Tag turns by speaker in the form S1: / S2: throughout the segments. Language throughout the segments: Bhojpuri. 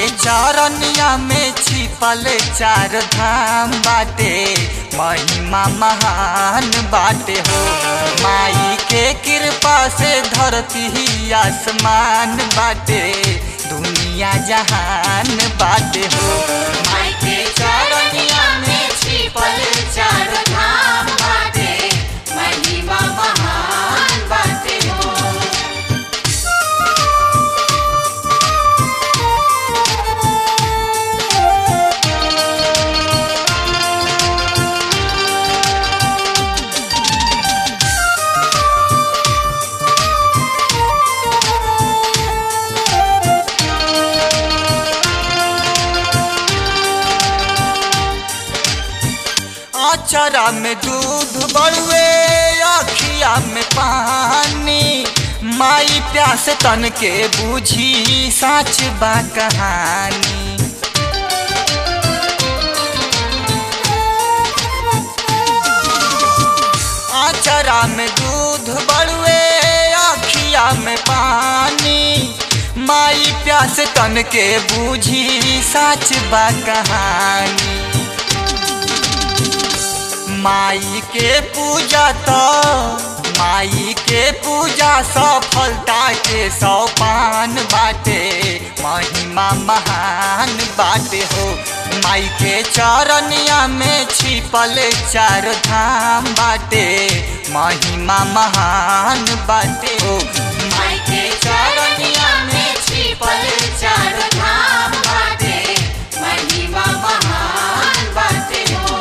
S1: चरनिया में छिपल चार धाम बाटे महिमा महान बाटे हो माई के कृपा से धरती ही आसमान बाटे दुनिया जहान बाटे हो माई के चरनिया में छिपल चार धाम बाटे महिमा महान बाटे हो अचरा में दूध बड़ुए अखिया में पानी माई प्यास तन के बूझी साच बा कहानी अचरा में दूध बड़ुए अखिया में पानी माई प्यास तन के बूझी साच बा कहानी माई के पूजा तो माई के पूजा सफलता के सोपान बाटे महिमा महान बाटे हो माई के चरनिया में छिपल चार धाम बाटे महिमा महान बाटे हो माई के चरनिया में छिपल चार धाम बाटे महिमा महान बाटे हो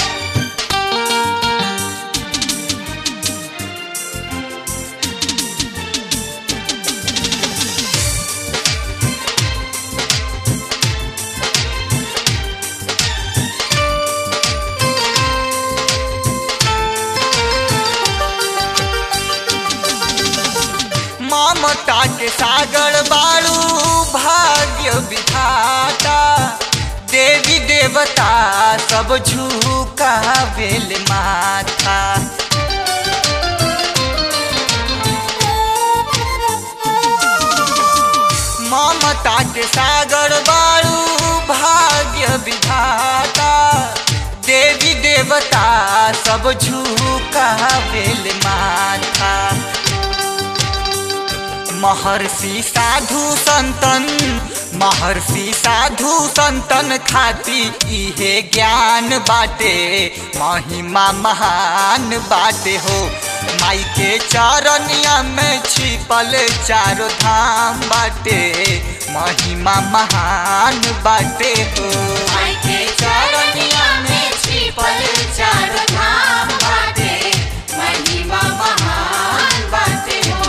S1: ममता के सागर बाड़ू भाग्य विधाता देवी देवता सब झुका बेल माथा ममता के सागर बाड़ू भाग्य विधाता देवी देवता सब झुका बेल माथा महर्षि साधु संतन महर्षि साधु संतन खाती इहे ज्ञान बाटे महिमा महान बाटे हो माई के चरनिया में छिपल चारो धाम बाटे महिमा महान बाटे हो माई के चरनिया में छिपल चारो धाम बाटे महिमा महान बाटे हो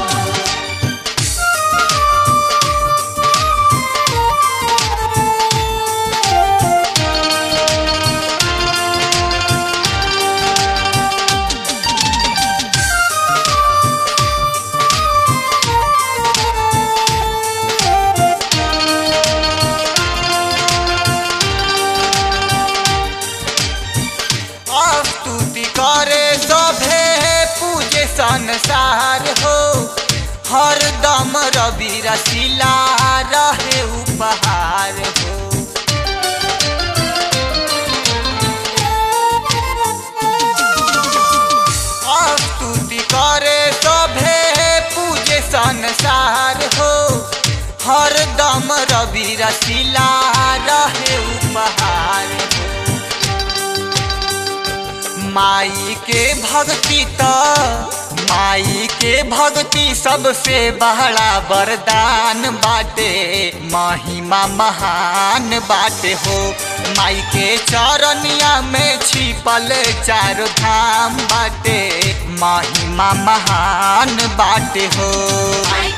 S1: स्तुति करे सभे पूजे संसार हो हर दम रवि रसीला रहे उपहार हो स्तुति करे सभे पूजे संसार हो हर दम रवि रसीला रहे उपहार हो माई के भक्ति त माई के भक्ति सबसे बड़ा वरदान बाटे महिमा महान बाटे हो माई के चरनिया में छिपल चार धाम बाटे महिमा महान बाटे हो
S2: माई